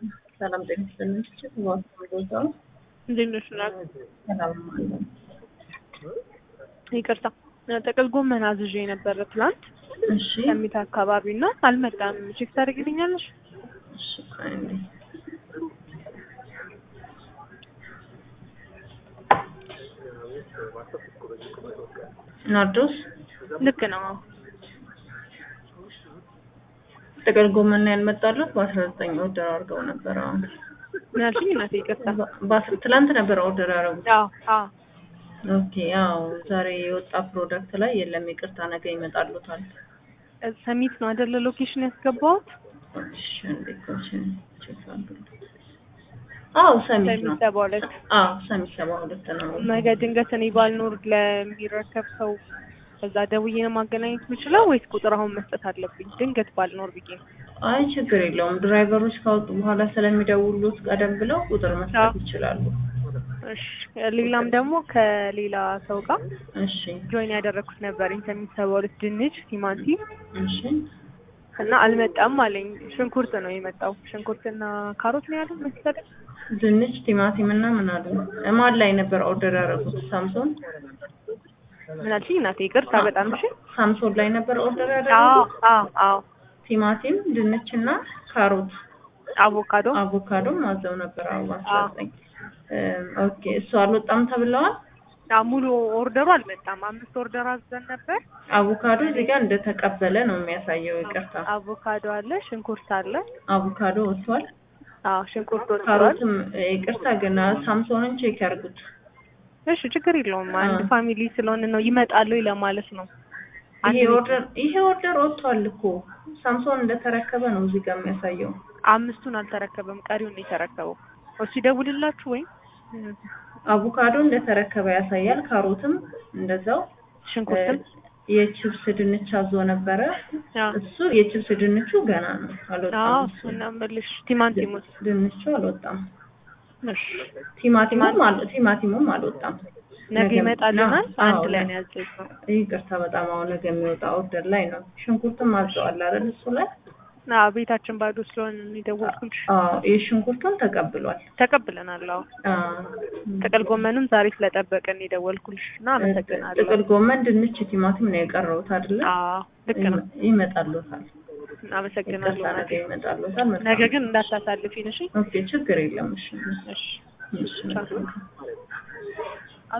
ሰላም ጤና ይስጥልኝ። ዋስቦታው እንዴት ነሽ? ናት ሰላም አለ። ይቅርታ ጥቅል ጎመን አዝዤ የነበረ ትላንት እሺ ከሚት አካባቢ እና አልመጣም። ቼክ ታደርግልኛለሽ? እሺ ቆይ እንዴ ናርዶስ ልክ ነው። ጥቅል ጎመን ነው ያልመጣሉት በአስራ ዘጠኝ ኦርደር አድርገው ነበር። አሁን ምን አልሽኝ? እናቴ ይቅርታ። በአስራ ትላንት ነበር ኦርደር ያደረጉት። አዎ አዎ ኦኬ ያው ዛሬ የወጣ ፕሮዳክት ላይ የለም፣ ይቅርታ ነገ ይመጣሉታል። ሰሚት ነው አይደለ? ሎኬሽን ያስገባሁት እሺ እንዴ ኮችን ቼክ አድርጉ። አዎ ሰሚት ነው። ሰሚት ሰባ ሁለት አዎ ሰሚት ሰባ ሁለት ነው። ነገ ድንገት እኔ ባልኖር ለሚረከብ ሰው እዛ ደውዬ ነው ማገናኘት የምችለው ወይስ ቁጥር አሁን መስጠት አለብኝ? ድንገት ባልኖር ብዬ ነው። አይ ችግር የለውም። ድራይቨሮች ካወጡ በኋላ ስለሚደውሉት ቀደም ብለው ቁጥር መስጠት አዎ። ይችላሉ። እሺ ሌላም ደግሞ ከሌላ ሰው ጋር እሺ ጆይን ያደረኩት ነበር ሰሚት ሰባ ሁለት ድንች፣ ቲማቲም እሺ እና አልመጣም አለኝ። ሽንኩርት ነው የመጣው። ሽንኩርትና ካሮት ነው ያለው መሰለኝ። ድንች፣ ቲማቲም እና ምን አለ ማን ላይ ነበር ኦርደር ያደረጉት? ሳምሶን ምን አልሽኝ እናቴ? ይቅርታ በጣም እሺ። ሳምሶን ላይ ነበር ኦርደር አዎ ያደረጉት። አዎ አዎ ቲማቲም፣ ድንች እና ካሮት አቮካዶ አቮካዶ ማዘው ነበር። አዎ አስራ አዎ። ዘጠኝ ኦኬ እሱ አልወጣም ተብለዋል። አዎ፣ ሙሉ ኦርደሩ አልመጣም። አምስት ኦርደር አዘን ነበር። አቮካዶ እዚህ ጋር እንደተቀበለ ነው የሚያሳየው። ይቅርታ አቮካዶ አለ፣ ሽንኩርት አለ። አቮካዶ ወጥቷል። አዎ ሽንኩርት ወጥቷል። ካሮትም ይቅርታ ግን ሳምሶንን ቼክ ያርጉት። እሺ ችግር የለውም። አንድ አዎ። ፋሚሊ ስለሆነ ነው ይመጣሉ ለማለት ነው። አንድ ይሄ ቤት- ኦርደር ይሄ ኦርደር ወጥቷል እኮ ሳምሶን እንደተረከበ ነው እዚህ ጋር የሚያሳየው። አምስቱን አልተረከበም፣ ቀሪውን ነው የተረከበው። እሱ ይደውልላችሁ ወይም አቮካዶ እንደተረከበ ያሳያል። ካሮትም እንደዛው ሽንኩርትም የቺፕስ ድንች አዞ ነበረ። አዎ እሱ የቺፕስ ድንቹ ገና ነው አዎ አልወጣም። እሱ እሱን ነው የምልሽ። ቲማቲሙስ ድንቹ አልወጣም። እሺ ቲማቲሙም አል ቲማቲሙም አልወጣም። ነገ ነገ- ይመጣልናል። አዎ፣ አንድ ላይ ነገ- ነው ያዘዝነው። ይቅርታ በጣም አሁን ነገ የሚወጣ ኦርደር ላይ ነው። ሽንኩርትም አዘዋል አይደል? እሱ ላይ አዎ ቤታችን ባዶ ስለሆነ ነው የደወልኩልሽ። አዎ የሽንኩርቱን ተቀብሏል። ተቀብለናል። አዎ አዎ ጥቅል ጎመንም ዛሬ ስለጠበቀን የደወልኩልሽ እና አመሰግናለሁ። ጥቅል ጎመን፣ ድንች፣ ቲማቲም ነው የቀረውት አይደለ? አዎ ልክ ነው። ይመጣሉታል። አመሰግናለሁ። ይቅርታ ነገ እናቴ። ይመጣሉታል። መልካም ነገ ግን እንዳታሳልፊን እሺ። ኦኬ ችግር የለም። እሺ እሺ እሺ